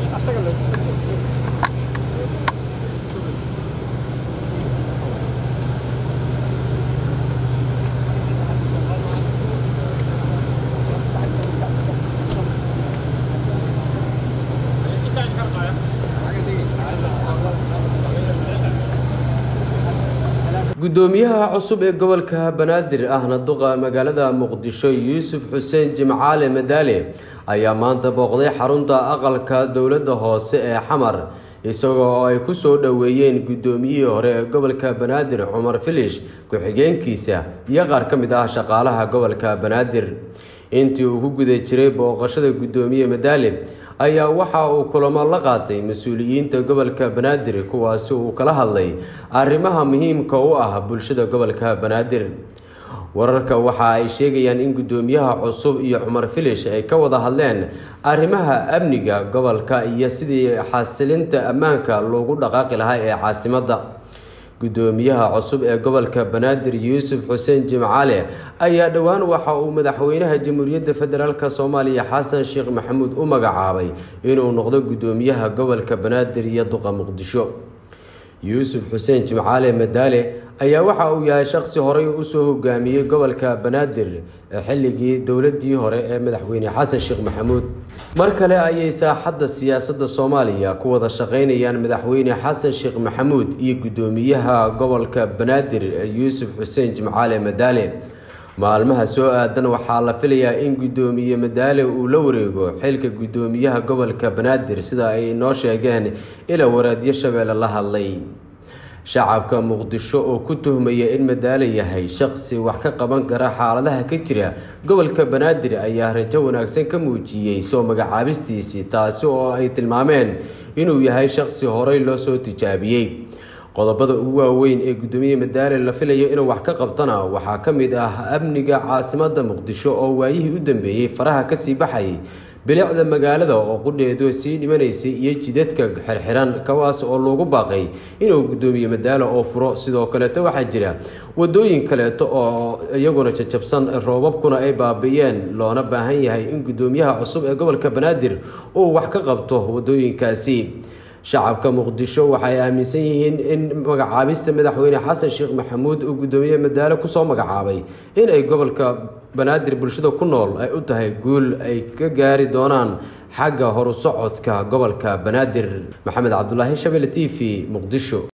guddoomiyaha cusub ee gobolka banaadir ahna duqa magaalada muqdisho yuusuf xuseen jimcaale madaale ayaa maanta booqday xarunta aqalka dowladda hoose ee xamar isagoo oo ay ku soo dhoweeyeen guddoomiyihii hore ee gobolka banaadir cumar filish ku-xigeenkiisa iyo qaar ka mid ah shaqaalaha gobolka banaadir intii uu ku guda jiray booqashada guddoomiye madaale ayaa waxa uu kulamo la qaatay mas-uuliyiinta gobolka banaadir kuwaasi uu kala hadlay arrimaha muhiimka u ah bulshada gobolka banaadir wararka waxa ay sheegayaan in guddoomiyaha cusub iyo cumar filish ay ka wada hadleen arrimaha amniga gobolka iyo sidii xasilinta ammaanka loogu dhaqaaqi lahaa ee caasimadda guddoomiyaha cusub ee gobolka banaadir yuusuf xuseen jimcaale ayaa dhowaan waxa uu madaxweynaha jamhuuriyadda federaalk soomaaliya xasan sheekh maxamuud u magacaabay inuu noqdo guddoomiyaha gobolka banaadir iyo duqa muqdisho yuusuf xuseen jimcaale madaale ayaa waxa uu yahay shaqsi horey usoo hogaamiyey gobolka banaadir xilligii dowladii hore ee madaxweyne xasan sheekh maxamuud mar kale ayay saaxadda siyaasadda soomaaliya ku wada shaqeynayaan madaxweyne xasan sheekh maxamuud iyo guddoomiyaha gobolka banaadir yuusuf xuseen jimcaale madaale maalmaha soo aadan waxaa la filayaa in guddoomiye madaale uu la wareego xilka guddoomiyaha gobolka banaadir sida ay noo sheegeen ila waraadyo shabeelle la hadlay shacabka muqdisho oo ku tuhmaya in madaale yahay shaqsi wax ka qaban kara xaaladaha ka jira gobolka banaadir ayaa rajo wanaagsan ka muujiyey soo magacaabistiisii taasi oo ay tilmaameen inuu yahay shaqsi horey loo soo tijaabiyey qodobada ugu waaweyn ee guddoomiye madaale la filayo inuu wax ka qabtana waxaa ka mid ah amniga caasimadda muqdisho oo waayihii u dambeeyey faraha kasii baxayay bilicda magaalada oo qudheedu sii dhimanaysay iyo jidadka xirxiran kawaas oo loogu baaqay inuu guddoomiye madaalo oo furo sidoo kaleeto waxaa jira wadooyin kaleeto oo iyaguna jajabsan roobabkuna ay baabi'iyeen loona baahan yahay in guddoomiyaha cusub ee gobolka banaadir uu wax ka qabto wadooyinkaasi shacabka muqdisho waxay aaminsan yihiin in magacaabista madaxweyne xasan sheekh maxamuud uu guddoomiye madaalo kusoo magacaabay in ay gobolka banaadir bulshada ku nool ay u tahay guul ay ka gaari doonaan xagga horu socodka gobolka banaadir maxamed cabdulaahi shabele t v muqdisho